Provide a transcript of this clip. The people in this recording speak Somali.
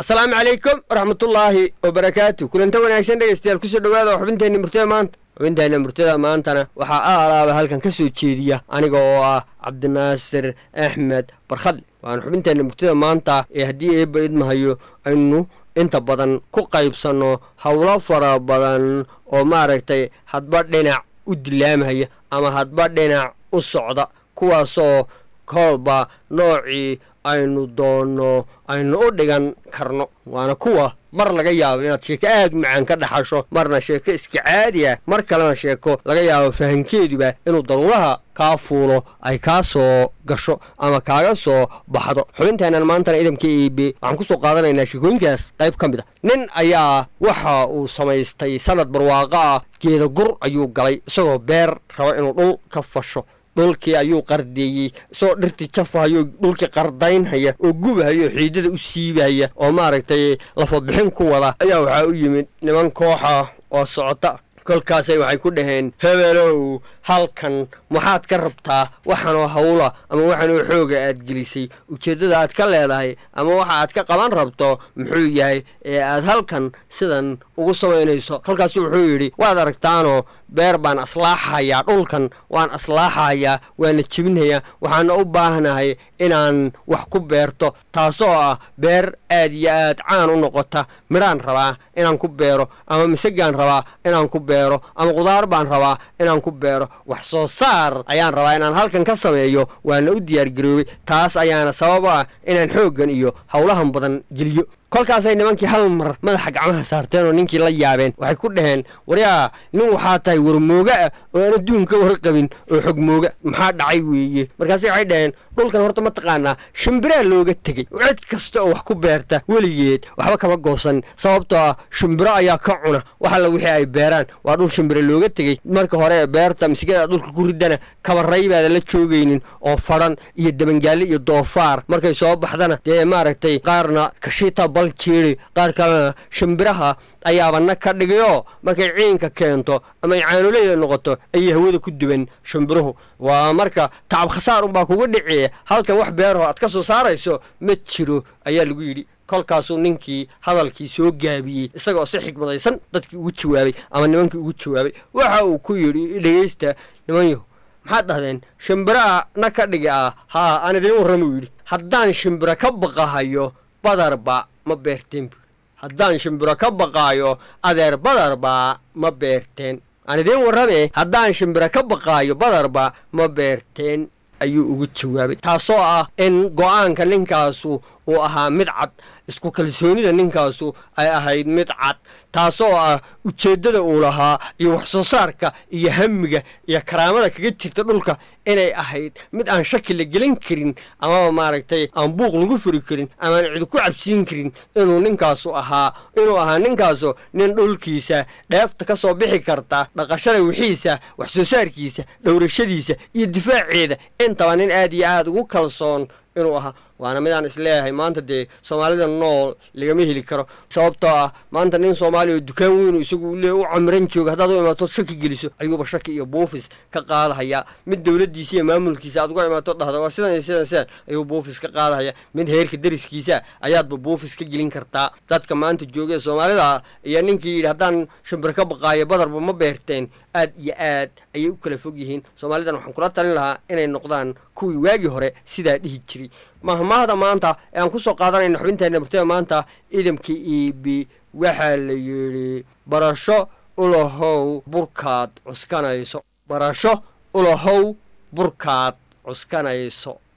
asalaamu calaykum waraxmatullaahi wabarakaatu kulanta wanaagsan dhegaystayaal kusoo dhawaada xubinteenna murtada maanta xubinteenna murtada maantana waxaa aalaaba halkan ka soo jeediya aniga oo ah cabdinaasir axmed barkhadle waana xubinteenna murtada maanta ee haddii eebba idmahayo aynu inta badan ku qaybsanno howlo fara badan oo maaragtay hadba dhinac u dilaamhaya ama hadba dhinac u socda kuwaasoo kolba noocii aynu doonno aynu u dhigan karno waana kuwa mar laga yaabo inaad sheeko aad macaan ka dhaxasho marna sheeko iska caadi ah mar kalena sheeko laga yaabo fahankeeduba inuu daruuraha kaa fuulo ay kaa soo gasho ama kaaga soo baxdo xubinteennan maantana idamka iibe waxaan kusoo qaadanaynaa sheekooyinkaas qayb ka mid a nin ayaa waxa uu samaystay sanad barwaaqo ah geeda gur ayuu galay isagoo beer raba inuu dhul ka fasho dhulkii ayuu qardeeyey isagoo dhirtii jafahayo dhulkii qardaynhaya oo gubahaya oo xiidada u siibahaya oo maaragtay lafabixin ku wada ayaa waxaa u yimid niman kooxa oo socota kolkaasay waxay ku dhaheen hebelow halkan maxaad ka rabtaa waxanoo hawla ama waxanoo xooga aad gelisay ujeeddada aad ka leedahay ama waxa aad ka qaban rabto muxuu yahay ee aad halkan sidan ugu samaynayso kolkaasu wuxuu yidhi waad aragtaanoo beer baan aslaaxayaa dhulkan waan aslaaxayaa waana jebinhayaa waxaana u baahnahay inaan wax ku beerto taasoo ah beer aad iyo aad caan u noqota midhaan rabaa inaan ku beero ama misagaan rabaa inaan ku beero ama qudaar baan rabaa inaan ku beero wax soo saar ayaan rabaa inaan halkan ka sameeyo waana u diyaargaroobay taas ayaana sabab ah inaan xooggan iyo howlahan badan geliyo kolkaasay nimankii hal mar madaxa gacmaha saarteen oo ninkii la yaabeen waxay ku dhaheen waryaa nin waxaa tahay warmooga ah oo aan adduunka warqabin oo xogmooga maxaa dhacay weeye markaase waxay dhaheen dhulkan horta ma taqaanaa shimbiraa looga tegey cid kasta oo wax ku beerta weligeed waxba kama goosan sababtoo ah shimbiro ayaa ka cuna wax alla wixii ay beeraan waa dhul shimbiro looga tegey marka hore beerta misigada dhulka ku ridana kabaray baada la joogaynin oo fadhan iyo dabangaalle iyo doofaar markay soo baxdana dee maaragtay qaarna kashiita bal jeeri qaar kalena shimbiraha ayaabana ka dhigayoo markay ciinka keento ama ay caanuleyda noqoto ayay hawada ku duban shimbiruhu waa marka tacab khasaar unbaa kuga dhiciya halkan wax beeraho aad ka soo saarayso ma jiro ayaa lagu yidhi kolkaasuu ninkii hadalkii soo gaabiyey isagaoo si xigmadaysan dadkii ugu jawaabay ama nimankii ugu jawaabay waxa uu ku yidhi dhegaysta nimanyahu maxaad dhahdeen shimbiraha na ka dhigi ah haa aan idiin warramuu yidhi haddaan shimbiro ka baqahayo badarba ma beerteen buui haddaan shimbiro ka baqaayo adeer badarba ma beerteen aan idiin warrame haddaan shimbiro ka baqaayo badarba ma beerteen ayuu ugu jawaabay taasoo ah in go'aanka ninkaasu uu ahaa mid cad isku kalsoonida ninkaasu ay ahayd mid cad taasoo ah ujeeddada uu lahaa iyo wax soo saarka iyo hamiga iyo karaamada kaga jirta dhulka inay ahayd mid aan shaki la gelin karin amaba maaragtay aan buuq lagu furi karin amaan cidi ku cabsiin karin inuu ninkaasu ahaa inuu ahaa ninkaasu nin dhulkiisa dheefta ka soo bixi karta dhaqashada wixiisa wax soo saarkiisa dhowrashadiisa iyo difaaceeda intaba nin aad iyo aad ugu kalsoon inuu ahaa waana midaan isleeyahay maanta dee soomaalida nool lagama heli karo sababtoo ah maanta nin soomaaliya oo dukaan weynu isagu le u camiran jooga haddaad u imaatood shaki geliso ayuuba shaki iyo buufis ka qaadahayaa mid dowladdiisa iyo maamulkiisa aad uga imaato dhahda waa sidan iyo sidan sidan ayuu buufis ka qaadahaya mid heerka dariskiisa ayaadba buufis ka gelin kartaa dadka maanta joogee soomaalida iyo ninkii yidhi haddaan shimbir ka baqaayo badarba ma beerteen aad iyo aad ayay u kala fog yihiin soomaalidan waxaan kula talin lahaa inay noqdaan kuwii waagii hore sidaa dhihi jiray mahmaahda maanta ee aan ku soo qaadanayna xubinteenna murtada maanta idamka iibi waxaa la yidhi barasho ulahow burkaad cuskanayso barasho ulahow burkaad cuskanayso